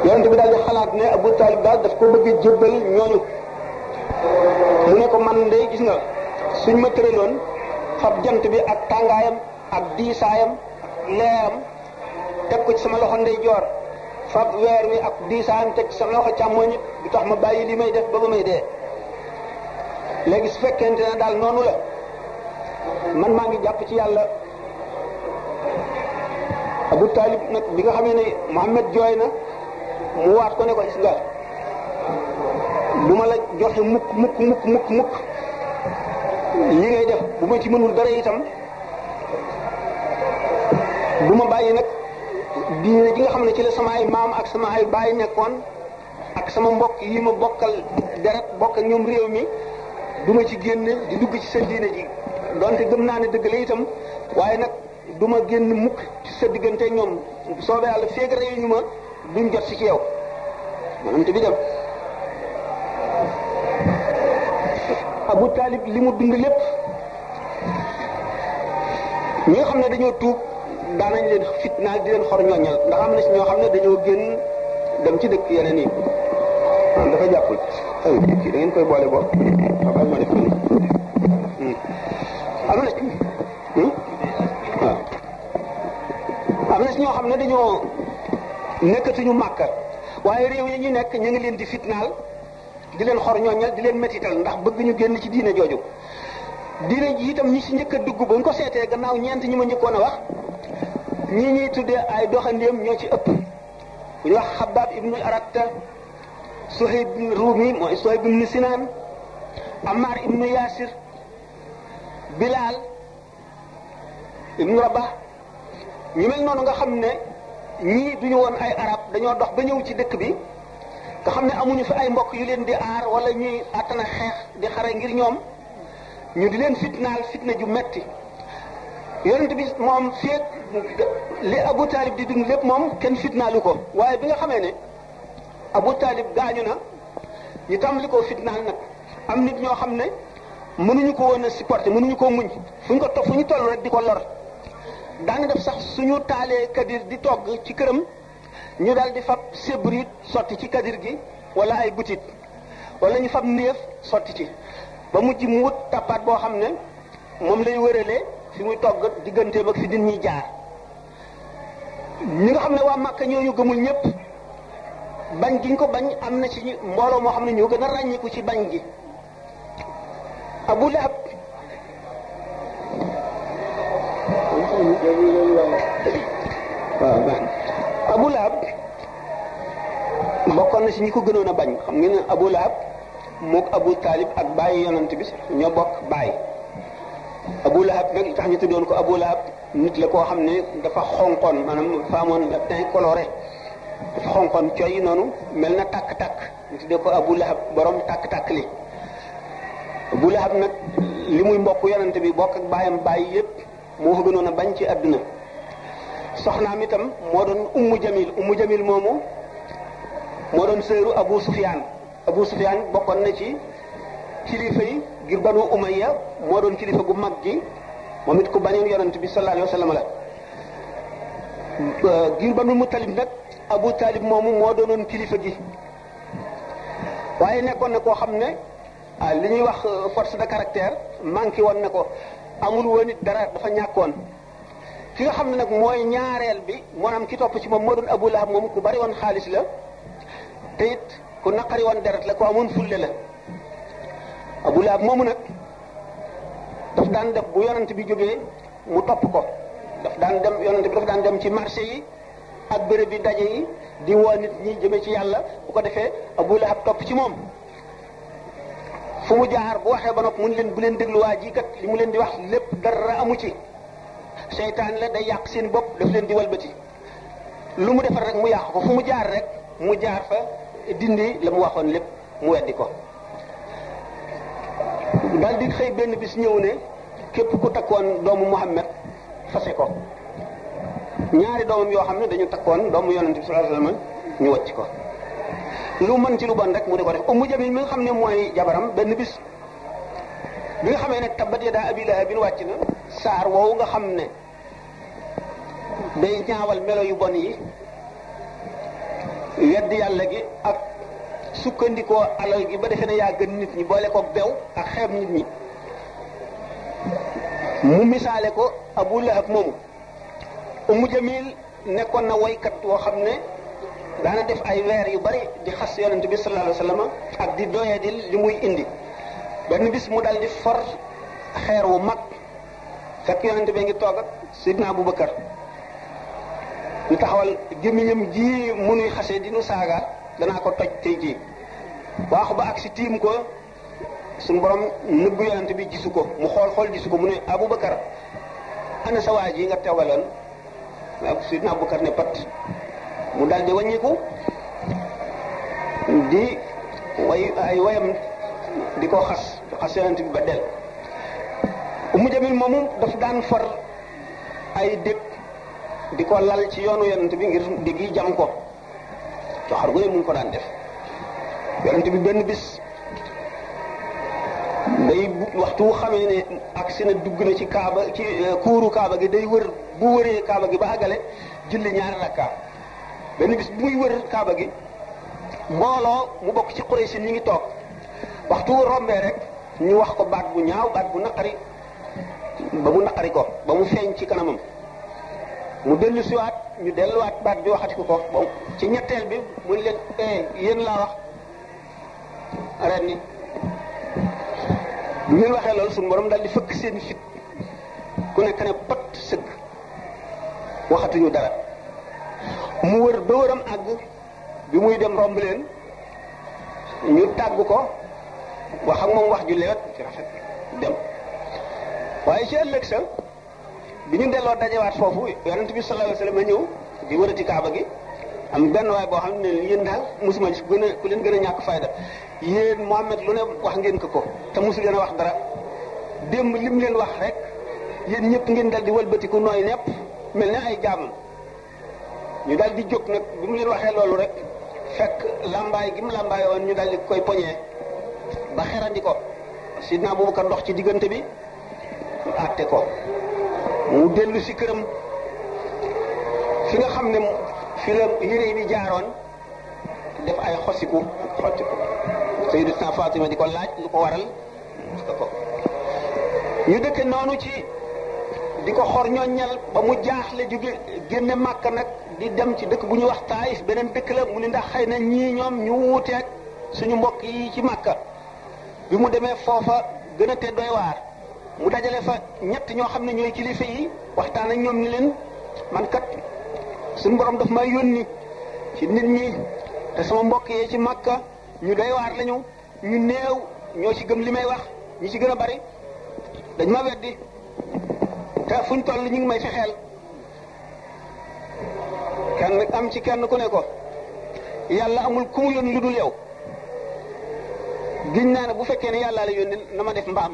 yonent bi daal di xalaat ne Abu Talib daal daf ko bëgg a jébbal ñooñu mu ne ko man de gis nga suñ ma tëraloon fab jant bi ak tàngaayam ak diisaayam ak leeram teg ko ci sama loxo ndeyjoor fab weer wi ak diisaayam teg ci sama loxo càmmoñ du tax ma bàyyi li may def ba ba may dee léegi su fekkente ne daal noonu la man maa ngi jàpp ci yàlla Abu Talib nag bi nga xamee ne Muhammad jooy na mu waat ko ne ko gis nga du ma la joxe mukk mukk mukk mukk mukk li ngay def bu ma ci mënul dara itam du ma bàyyi nag diine ji nga xam ne ci la sama ay maam ak sama ay baay nekkoon ak sama mbokk yi ma bokkal deret bokk ak ñoom réew mi du ma ci génn di dugg ci sa diine ji donte gëm naa ne dëgg la itam waaye nag du ma génn mukk ci sa diggante ñoom soobee yàlla feeg réew ñu ma duñ jot si ci yow maanaam te bi dem Abu Talib li mu dund lépp ñi nga xam ne dañoo tuub daanañ leen fitnaal di leen xor ñooñal ndax am na si ñoo xam ne dañoo génn dem ci dëkk yeneen yi ah dafa jàppul ay kii da ngeen koy boole boobu waaw ma def ko nii am na waaw am na si ñoo xam ne dañoo nekkatuñu màkka waaye réew yi ñu nekk ñu ngi leen di fitnaal di leen xor ñooñal di leen métital ndax bëgg ñu génn ci diine jooju diine ji itam ñi si njëkk a dugg ba ñu ko seetee gannaaw ñeent ñi ma njëkkoon a wax ñii ñuy tuddee ay doxandéem ñoo ci ëpp bu ñu wax Xabaab ibnu Aratta Suhayb ibnu Rumi mooy Suhayb ibnu Sinaan Ammar ibnu Yaasir Bilal ibnu Rabah ñu mel noonu nga xam ne ñii duñu woon ay arab dañoo dox ba ñëw ci dëkk bi nga xam ne amuñu fi ay mbokk yu leen di aar wala ñuy àttana xeex di xare ngir ñoom ñu di leen fitnaal fitna ju metti yonent bi moom feet li Abu Talib di dund lépp moom kenn fitnaalu ko waaye bi nga xamee ne Abu Talib gaañu na ñu tàmbali koo fitnaal nag am nit ñoo xam ne mënuñu ko woon a supporter mënuñu koo muñ fu ñu ko to fu ñu toll rek di ko lor daana def sax suñu taalee kadir di togg ci këram ñu daal di fab sébrit sotti ci kadir gi wala ay butit wala ñu fab ndéef sotti ci ba mujj mu wut tappaat boo xam ne moom lay wëralee fi muy togg digganteem ak fi din ñuy jaar ñi nga xam ne waa Màkka ñooñu gëmul ñëpp bañ giñ ko bañ am na ci mbooloo moo xam ne ñoo gën a ràññiku ci bañ gi Abu Lahab waaw Abu Lahab bokkoon na si ñi ko gënoon a bañ xam ngeen ne Abu Lahab mook Abu Talib ak bàyyi yonent bi ñoo bokk bàyyi Abu Lahab nag li tax ñu tuddoon ko Abu Lahab nit la koo xam ne dafa xonqoon maanaam dafa amoon le teint coloré dafa xonqoon coy noonu mel na tàkk-tàkk ñu tuddee ko Abu Lahab borom tàkk-tàkk li Abu Lahab nag li muy mbokk yonent bi bokk ak bàyyam bàyyi yépp moo ko gënoon a bañ ci àdduna soxnaam itam moo doon ummu jamil ummu jamil moomu moo doon sëru Abu Sufyaan Abu Sufyaan bokkoon na ci kilifa yi ngir banu umayya moo doon kilifa gu mag gi moom it ku bañoon yonent bi sallallahu alayhi wa sallam la ngir banu mutalib nag Abu Talib moomu moo doonoon kilifa gi waaye nekkoon na koo xam ne ah li ñuy wax force de caractère manqué woon na ko amul woon it dara dafa ñàkkoon ki nga xam ne nag mooy ñaareel bi maanaam ki topp ci moom moo doon Abu Lahab moom ku bari woon xaalis la te it ku naqari woon deret la ku amoon fulle la Abu Lahab moomu nag daf daan def bu yonent bi jógee mu topp ko daf daan dem yonent bi daf daan dem ci marché yi ak bërëb bi daje yi di woo nit ñi jëme ci yàlla bu ko defee Abu Lahab topp ci moom fu mu jaar bu waxee ba nopp mun leen bu leen déglu waa ji kat li mu leen di wax lépp dara amu ci seytaan la day yàq seen bopp daf leen di walbati lu mu defar rek mu yàq ko fu mu jaar rek mu jaar fa dindi la mu waxoon lépp mu weddi ko daal di xëy benn bis ñëw ne képp ku takkoon doomu Muhammad fase ko ñaari doomam yoo xam ne dañu takkoon doomu yonente bi sallallahu alayhi wasallam ñu wàcc ko lu mën ci lu bon rek mu di ko def Ummu Jamil mi nga xam ne mooy jabaram benn bis bi nga xamee ne tabbat yadaa abi lahabin wàcc na saar woowu nga xam ne day ñaawal melo yu bon yi wedd yàlla gi ak sukkandikoo alal gi ba defee ne yaa gën nit ñi boole ko bew ak xeeb nit ñi mu misaale ko abu lahab moomu umu jamil nekkoon na woykat woo xam ne daana def ay weer yu bari di xas yonent bi sallallahu alayhi wasallam ak di doyee di li muy indi benn bis mu dal di for xeer wu mag fekk yonent bi ngi toog ak sidna abubakar ñu taxawal gémmiñam ji munuy xasee di nu saaga danaa ko toj tey jii waaxu ba ak si tiim ko suñu borom nëbbu yonent bi gisu ko mu xool xool gisu ko mu ne abubakar ana sa waa ji nga teewaloon sidna abubakar ne pat mu dal di wàññiku di way ay wayam di ko xas xas yonent bi ba del umu jamil moomu daf daan for ay dëkk di ko lal ci yoonu yonent bi ngir digg yi jam ko coxar gu ne mu ngi ko daan def yonent bi benn bis day waxtu wu xamee ne ak si na dugg na ci kaaba ci kuuru kaaba gi day wër bu wëree kaaba gi ba àggale julli ñaari rakka benn bis bu muy wër kaaba gi mbooloo mu bokk ci Quraysh ñi ngi toog waxtu wu rombee rek ñu wax ko baat bu ñaaw baat bu naqari ba mu naqari ko ba mu feeñ ci kanamam mu dellu siwaat ñu delluwaat baat bi waxati ko ko bon ci ñetteel bi mu ne leen eh yéen laa wax ren ni bu ngeen waxee loolu suñu borom daal di fëkk seen fit ku nekk ne pat sëgg waxatuñu dara mu wër ba wëram àgg bi muy dem romb leen ñu tàgg ko wax ak moom wax ju lewet ci rafet dem waaye ci ëllëg sa bi ñu delloo dajewaat foofu yonent bi sallallahu alayhi wasallam a ñëw di wërati kaaba gi am benn waay boo xam ne yéen daal mosuma gis ku gën a ku leen gën a ñàkk fayda yéen Muhammad lu ne wax ngeen ko ko te mosu leen a wax dara démb lim leen wax rek yéen ñëpp ngeen dal di wëlbatiku nooy nepp mel ne ay jaamam ñu daal di jóg nag bi mu leen waxee loolu rek fekk lambaay gi mu lambaay woon ñu daal di koy poñee ba xerandi ko sidna Abubakar ndox ci diggante bi àtte ko mu dellu si këram fi nga xam ne fi la yére bi jaaroon def ay xosiku xottiku Sayyidatuna Fatima di ko laaj lu ko waral ko ñu dëkke noonu ci di ko xor ñooñal ba mu jaaxle jóge génne màkk nag di dem ci dëkk bu ñuy wax Taayif beneen dëkk la mu ni ndax xëy na ñii ñoom ñu wuuteeg suñu mbokk yi ci màkka bi mu demee foofa gën a te doy waar mu dajale fa ñett ñoo xam ne ñooy kilifa yi waxtaan ak ñoom ni leen man kat suñu borom daf may yónni ci nit ñi te sama mbokk yee ci màkka ñu doy waar lañu ñu néew ñoo ci gëm li may wax ñi ci gën a bari dañ ma weddi te fuñ toll ñu ngi may fexeel kenn am ci kenn ku ne ko yàlla amul ku mu yónni lu dul yow giñ naa ne bu fekkee ne yàllaa la yónni na ma def mbaam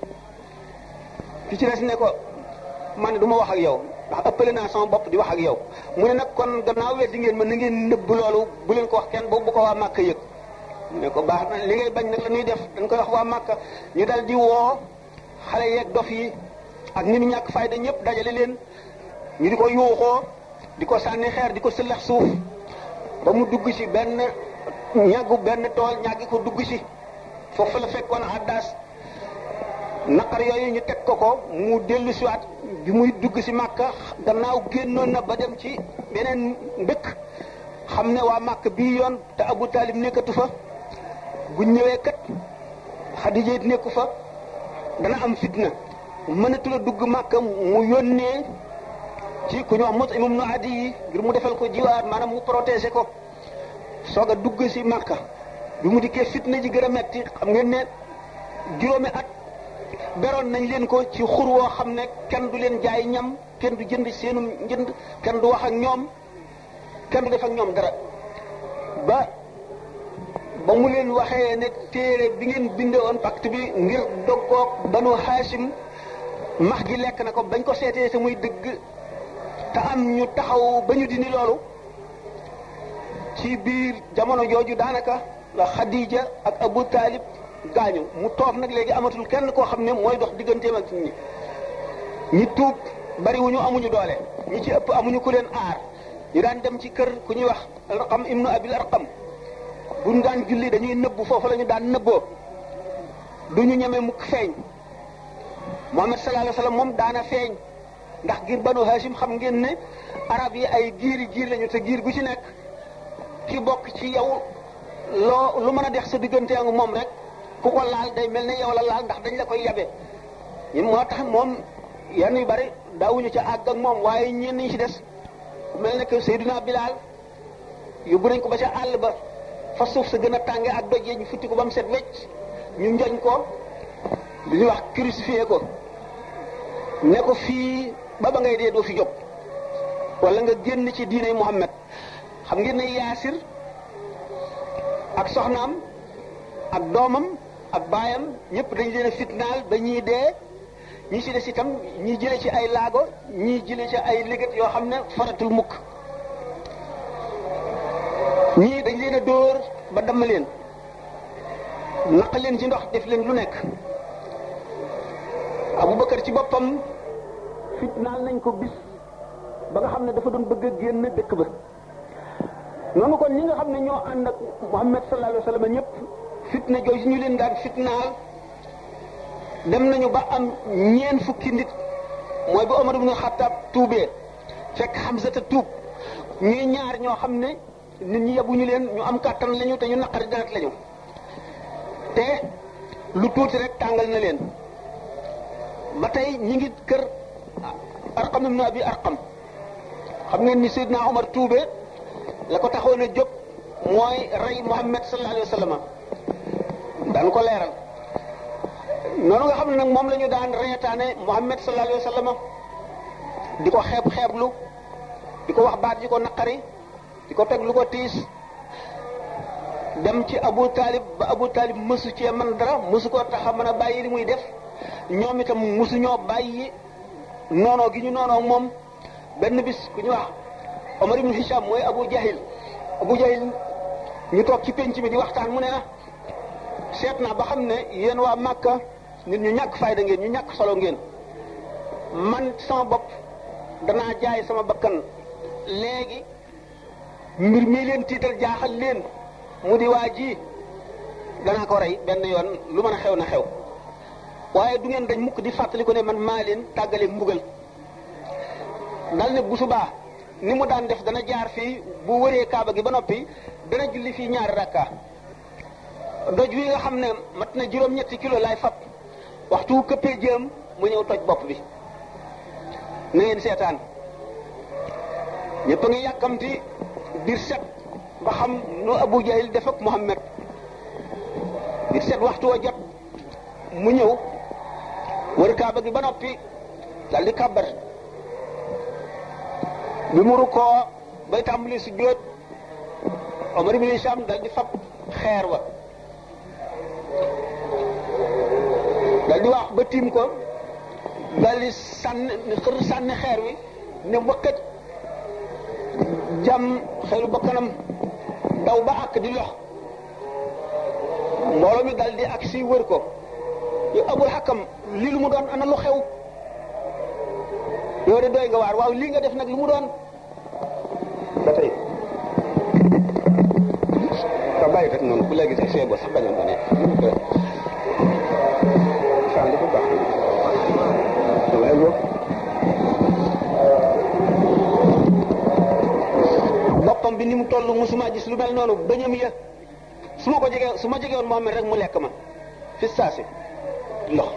ki ci des ne ko man du ma wax ak yow ndax ëppale naa sama bopp di wax ak yow mu ne nag kon gannaaw weddi ngeen ma na ngeen nëbb loolu bu leen ko wax kenn boobu bu ko waa Màkka yëg ne ko baax na li ngay bañ nag la ñuy def dañ koy wax waa Màkka ñu dal di woo xale yeeg dof yi ak nit ñi ñàkk fayda ñëpp dajale leen ñu di ko yuuxoo di ko sànni xeer di ko sëllax suuf ba mu dugg ci benn ñàggu benn tool ñàggi ko dugg ci foofu la fekkoon addaas naqar yooyu ñu teg ko ko mu dellu siwaat bi muy dugg ci màkka gannaaw génnoon na ba dem ci beneen ndëkk xam ne waa màkk bii yoon te Abu Talib nekkatu fa bu ñëwee kat Xadija it nekku fa dana am fitna mënatu la dugg màkka mu yónnee ci ku ñu wax mot imam nu addi yi ngir mu defal ko jiwaar maanaam mu protéger ko soog a dugg ci màkka bi mu dikkee fitna ji gën a metti xam ngeen ne juróomi at beroon nañ leen ko ci xur woo xam ne kenn du leen jaay ñam kenn du jënd seenum njënd kenn du wax ak ñoom kenn du def ak ñoom dara ba ba mu leen waxee ne téere bi ngeen binde woon pacte bi ngir doggoog banu Haasim max gi lekk na ko bañ ko seetee te muy dëgg te am ñu taxaw ba ñu dindi loolu ci biir jamono jooju daanaka la Xadija ak Abu Talib gaañu mu toog nag léegi amatul kenn koo xam ne mooy dox digganteem ak nit ñi ñi tuub bariwuñu amuñu doole ñi ci ëpp amuñu ku leen aar ñu daan dem ci kër ku ñuy wax arqam ibnu abil arqam buñ daan julli dañuy nëbbu foofu la ñu daan nëbboo du ñu ñeme mukk feeñ Muhammad sallallahu alayhi wasallam moom daana feeñ ndax giir banu hashim xam ngeen ne arab yi ay giiri giir lañu te giir gu ci nekk ki bokk ci yow loo lu mën a dex sa diggante ak moom rek ku ko laal day mel ne yow la laal ndax dañ la koy yabe ñun moo tax moom yenn yu bari daawuñu ca àgg ak moom waaye ñenn ñi ci des mel ne que Seydina Bilal yóbbu nañ ko ba ca àll ba fa suuf sa gën a tànge ak doj yi ñu futti ko ba mu set wecc ñu njoñ ko lu ñuy wax crucifié ko ne ko fii ba ba ngay dee doo fi jóg wala nga génn ci diine Muhammad xam ngeen ne Yaasir ak soxnaam ak doomam ak baayam ñëpp dañ leen a fitnaal ba ñii dee ñi ci des itam ñii jële ci ay laago ñii jële ci ay liggéey yoo xam ne faratul mukk ñii dañ leen a dóor ba damm leen naq leen ci ndox def leen lu nekk Abubakar ci boppam fitnaal nañ ko bis ba nga xam ne dafa doon bëgg a génn dëkk ba noonu kon ñi nga xam ne ñoo ànd ak Muhammad sallallahu alayhi wa sallam ñëpp fitna jooju ñu leen daan fitnaal dem nañu ba am ñeen fukki nit mooy ba Omar ibn Khattab tuubee fekk Hamza te tuub ñuy ñaar ñoo xam ne nit ñi yabuñu leen ñu am kàttan lañu te ñu naqari deret lañu te lu tuuti rek tàngal na leen ba tey ñi ngi kër Arqam ibn Abi Arqam xam ngeen ni Seydina Omar tuubee la ko taxoon a jóg mooy rey Muhammad sallallahu alayhi wa sallam daan ko leeral noonu nga xam ne nag moom la ñu daan reetaane Muhammad sallallahu alayhi wa sallam di ko xeeb xeeblu di ko wax baat di ko naqari di ko teg lu ko tiis dem ci Abu Talib ba Abu Talib mësu cee man dara mësu koo tax a mën a bàyyi li muy def ñoom itam mësu ñoo bàyyi noonoo gi ñu noonoo moom benn bis ku ñu wax Omar ibn Hisham mooy Abu Jahil Abu Jahil ñu toog ci penc mi di waxtaan mu ne na seet naa ba xam ne yéen waa Màkka nit ñu ñàkk fayda ngeen ñu ñàkk solo ngeen man sama bopp danaa jaay sama bakkan léegi mbir mii leen tiital jaaxal leen mu di waa ji danaa ko rey benn yoon lu mën a xew na xew waaye du ngeen dañ mukk di fàttali ko ne man maa leen tàggale mbugal dal ne bu subaa ni mu daan def dana jaar fii bu wëree kaaba gi ba noppi dana julli fii ñaari rakka doj wi nga xam ne mat na juróom-ñetti kilo laay fab waxtu wu këppee jëm mu ñëw toj bopp bi na ngeen seetaan ñëpp a ngi yàkkamti biir set ba xam nu Abu Jahil def ak Muhammad biir set waxtu wa jot mu ñëw wër kaaba gi ba noppi dal di kàbbar bi mu rukkoo bay tàmbali su jóot Omar ibn Hisham dal di fab xeer wa dal di wax ba tiim ko dal di sànni xër sànni xeer wi ne wëkkat jam xeeru bakkanam daw ba àkk di lox mbooloo mi dal di ak si wër ko yow abul xakam lii lu mu doon ana lu xew yow de doy nga waar waaw lii nga def nag lu mu doon ba tey ka bàyyi rek noonu bu léegi sax see bo sax bañoon ba nekk saan dafa baax waaye yow boppam bi ni mu toll musuma gis lu mel noonu bëñam ya su ma ko jegee su ma jegewoon Muhammad rek mu lekk ma fi saasi lox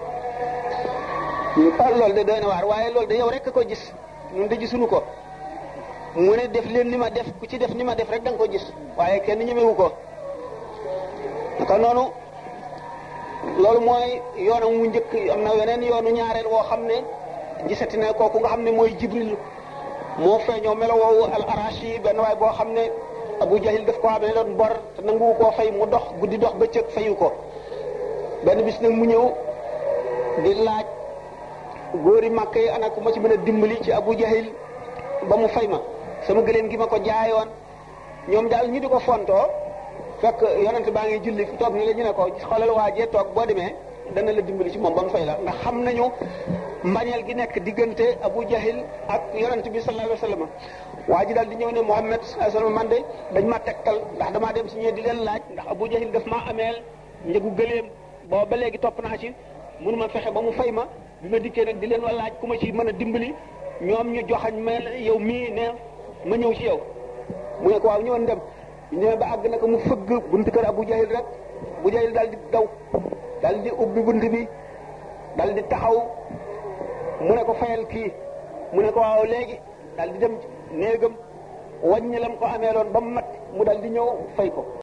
ah loolu de doy na waar waaye loolu de yow rek ko gis ñun de gisuñu ko mu ne def leen ni ma def ku ci def ni ma def rek da nga ko gis waaye kenn ñemewu ko naka noonu loolu mooy yoonam mu njëkk am na weneen yoonu ñaareel woo xam ne gisati na kooku nga xam ne mooy Jibril moo feeñoo melo woowu al arashi benn waay boo xam ne Abu Jahil daf ko amee doon bor te nanguwu koo fay mu dox guddi dox bëccëg fayu ko benn bis nag mu ñëw di laaj góori màkk yi ana ku ma ci mën a dimbali ci Abu Jahil ba mu fay ma sama gëléem gi ma ko jaayoon ñoom daal ñu di ko fontoo fekk yonent baa ngi julli toog ni la ñu ne ko xoolal waajee toog boo demee dana la dimbali ci moom ba mu fay la ndax xam nañu mbañeel gi nekk diggante Abu Jahil ak yonent bi sallallahu alayhi wa sallam waa ji daal di ñëw ne Muhammad sallallahu alayhi wa sallam man de dañ ma tegtal ndax damaa dem si ñee di leen laaj ndax Abu Jahil daf maa ameel njëgu gëléem booba ba léegi topp naa ci mënu ma fexe ba mu fay ma bi ma dikkee nag di leen wa laaj ku ma ci mën a dimbali ñoom ñu joxañ ma yow mii ne ma ñëw ci yow mu ne ko waaw ñëwoon dem ñëwee ba àgg naka mu fëgg buntu kër Abu Jahil rek Abu Jahil daal di daw daal di ubbi bunt bi daal di taxaw mu ne ko fayal kii mu ne ko waaw léegi daal di dem néegam wàññi lam ko ameeloon ba mu mat mu daal di ñëw fay ko